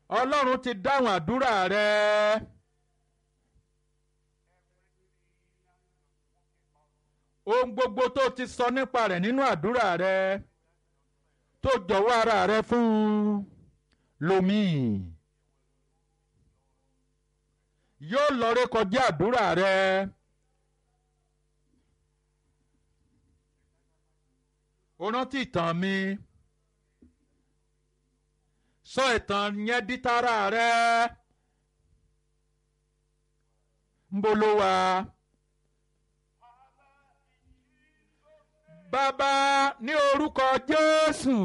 ọlọ́run ti dáhùn àdúrà rẹ. ohun gbogbo tó ti sọ nípa rẹ̀ nínú àdúrà rẹ tó jọ̀wọ́ ara rẹ fún lomi yóò lọ rékọjá àdúrà rẹ. o rántí ìtàn mi sọ ìtàn yẹn di tara rẹ ń bolo wa. Bàbá ní orúkọ Jésù.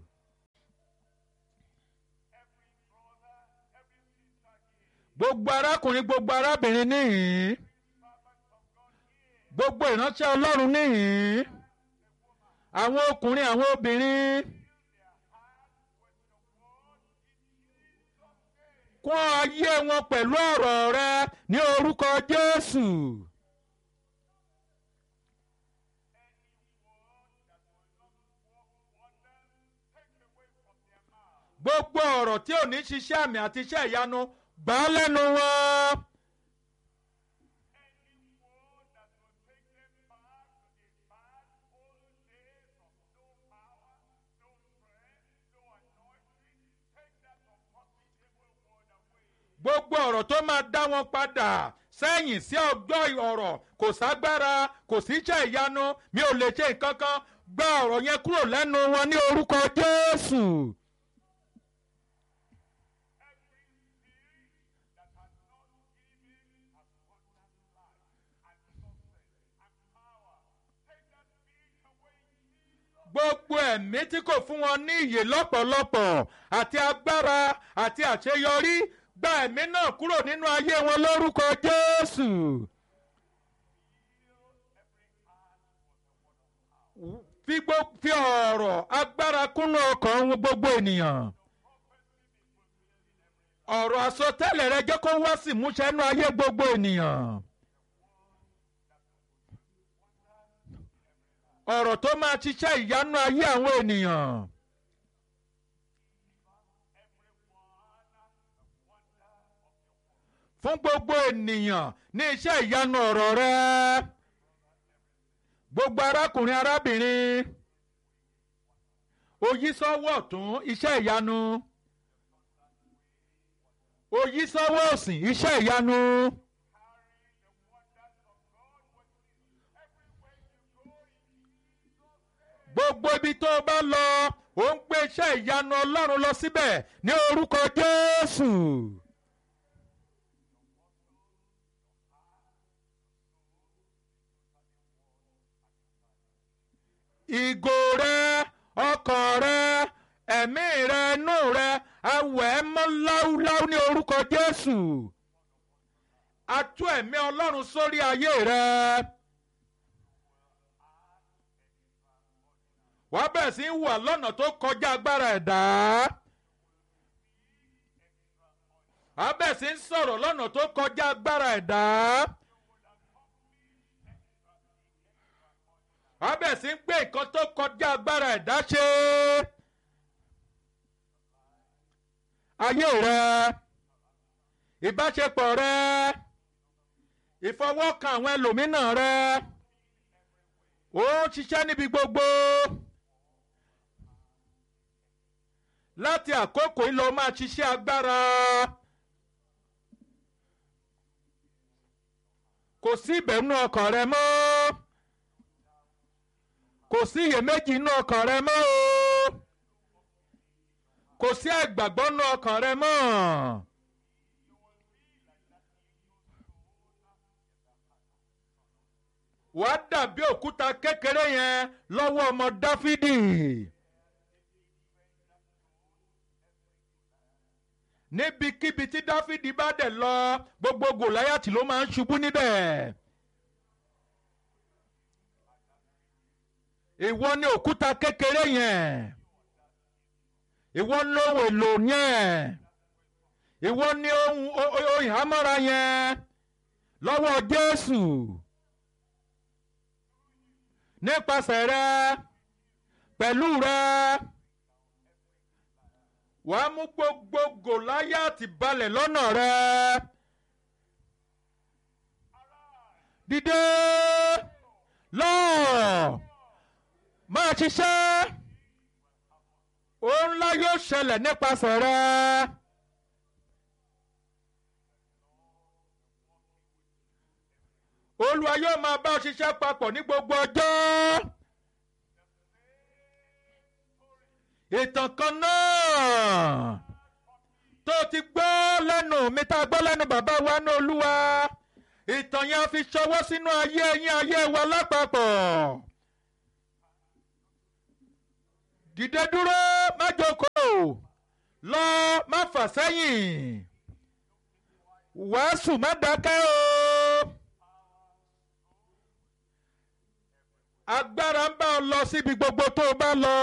Gbogbo arákùnrin gbogbo arábìnrin níhìn. Gbogbo ìránṣẹ́ Ọlọ́run níhìn. Àwọn ọkùnrin àwọn obìnrin. Kún ayé wọn pẹ̀lú ọ̀rọ̀ rẹ ní orúkọ Jésù. gbogbo ọ̀rọ̀ tí ò ní ṣiṣẹ́ àmì àti iṣẹ́ ìyanu gbà á lẹ́nu wọn. gbogbo ọ̀rọ̀ tó máa dá wọn padà sẹ́yìn sí ọjọ́ ọ̀rọ̀ kò ságbára kò sí iṣẹ́ ìyanu mi ò lè ṣe nǹkan kan gba ọ̀rọ̀ yẹn kúrò lẹ́nu wọn ní orúkọ Jésù. gbogbo ẹ̀mí tí kò fún wọn ní ìyè lọ́pọ̀lọpọ̀ àti agbára àti àṣeyọrí gba ẹ̀mí náà kúrò nínú ayé wọn lórúkọ Jésù. fi fi ọ̀rọ̀ agbára kúnnú ọkàn gbogbo ènìyàn. ọ̀rọ̀ àsọtẹ́lẹ̀ rẹ jẹ́ kó wá sí ìmúṣẹ nínú ayé gbogbo ènìyàn. ọ̀rọ̀ tó máa ṣiṣẹ́ ìyanu ayé àwọn ènìyàn. fún gbogbo ènìyàn ní iṣẹ́ ìyanu ọ̀rọ̀ rẹ. gbogbo arákùnrin arábìnrin oyí sọ́wọ́ ọ̀tún iṣẹ́ ìyanu oyí sọ́wọ́ òsì iṣẹ́ ìyanu. gbogbo ibi tó o bá lọ ò ń gbé iṣẹ́ ìyanu ọlọ́run lọ síbẹ̀ ní orúkọ jésù. ìgò rẹ ọkàn rẹ ẹ̀mí rẹ inú rẹ awẹ̀ mọ́ láúláú ní orúkọ jésù. a tú ẹ̀mí ọlọ́run sórí ayé rẹ. wàá bẹ̀rẹ̀ sí í wà lọ́nà tó kọjá agbára ẹ̀dá. wàá bẹ̀rẹ̀ sí í sọ̀rọ̀ lọ́nà tó kọjá agbára ẹ̀dá. wàá bẹ̀rẹ̀ sí í gbé nǹkan tó kọjá agbára ẹ̀dá ṣe. ayé rẹ ìbáṣepọ̀ rẹ ìfọwọ́kàn àwọn ẹlòmíràn rẹ ó ń ṣiṣẹ́ níbi gbogbo. láti àkókò yìí lọ máa ṣiṣẹ́ agbára. kò sí ìbẹ̀rù ọkàn rẹ mọ́. kò sí iyèméjì inú ọkàn rẹ mọ́ o. kò sí àìgbàgbọ́ inú ọkàn rẹ mọ́. wàá dàbí òkúta kékeré yẹn lọ́wọ́ ọmọ Dáfídì. níbikíbi tí dáfídì bá dẹ̀ lọ gbogbo gòláyàtì ló máa ń ṣubú níbẹ̀. ìwọ ni òkúta kékeré yẹn ìwọ ni ohun èlò yẹn ìwọ ni ohun ìhámọ́ra yẹn lọ́wọ́ jésù nípasẹ̀ rẹ pẹ̀lú rẹ wàá mú gbogbo gòláyàtì balẹ̀ lọ́nà rẹ. dìde lọ máa ṣiṣẹ́ ohun ńlá yóò ṣẹlẹ̀ nípasẹ̀ rẹ. olúwa yóò máa bá ọ ṣiṣẹ́ papọ̀ ní gbogbo ọjọ́. ìtàn kan náà tó ti gbọ́ lẹ́nu mi tá a gbọ́ lẹ́nu bàbá wa ní olúwa ìtàn yẹn a fi ṣọwọ́ sínú ayé yín ayé wa lápapọ̀. dìde dúró má jókòó lọ má fà sẹ́yìn wàásù má dákẹ́ o. agbára ń bá ọ lọ síbi gbogbo tó o bá lọ.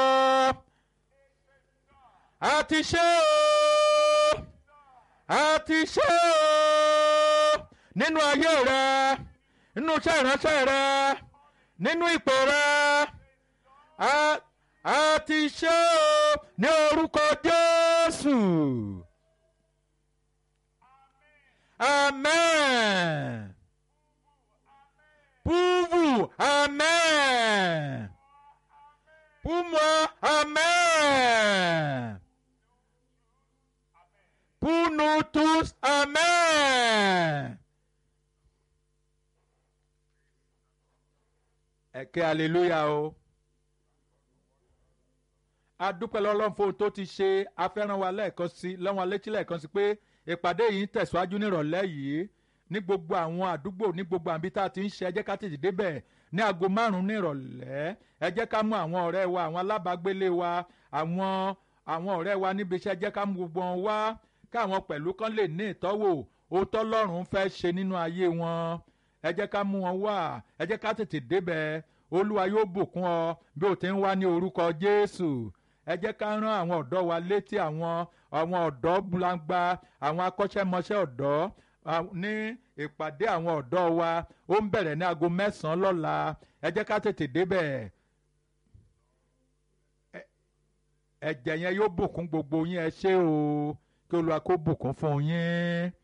a ti ṣe o a ti ṣe o nínú ayé rẹ nínú iṣẹ́ ìránṣẹ́ rẹ nínú ipò rẹ a a ti ṣe o ní orúkọ Jésù. Amen. Puvu, Amen. Pour-moi, Amen. Pour nous tous, Amen. Ẹ̀kẹ́ hallelujah o. A dúpẹ́ lọ́lọ́run fún ohun tó ti ṣe afẹ́ràn wa lẹ́ẹ̀kan sí lọ́wọ́n alétí lẹ́ẹ̀kan sí pé ìpàdé yìí ń tẹ̀síwájú nírọ̀lẹ́ yìí ní gbogbo àwọn àdúgbò ní gbogbo àbí tá a ti ń ṣe ẹ jẹ́ ká tètè débẹ̀ ní aago márùn-ún nírọ̀lẹ́ ẹ jẹ́ ká mú àwọn ọ̀rẹ́ wa àwọn alábàágbélé wa àwọn àwọn ọ̀rẹ́ wa níbi iṣẹ́ ẹ jẹ́ ká mú gbogbo wọn wá káwọn pẹ̀lú kan lè ní ìtọ́wò òótọ́ lọ́rùn fẹ́ ṣe nínú ayé wọn ẹ jẹ́ ká mú wọn wá ẹ jẹ́ ká tètè débẹ̀ olúwa yóò bùkún ọ bí o ti ń wá ní orúkọ jésù ẹ jẹ́ ká rán àwọn ọ̀dọ́ wa létí àwọn àwọn ọ̀dọ́ gbangba àwọn akọ́ṣẹ́mọṣẹ́ ọ̀dọ́ ní ìpàdé àwọn ọ̀dọ́ wa ó ń bẹ̀rẹ̀ ní aago mẹ́sàn-án lọ́la ẹ jẹ́ ká tètè débẹ̀ ẹ̀jẹ̀ yẹn yóò bùkún gbogbo yín ẹ ṣé o kí olúwa kó bùkún fún yín.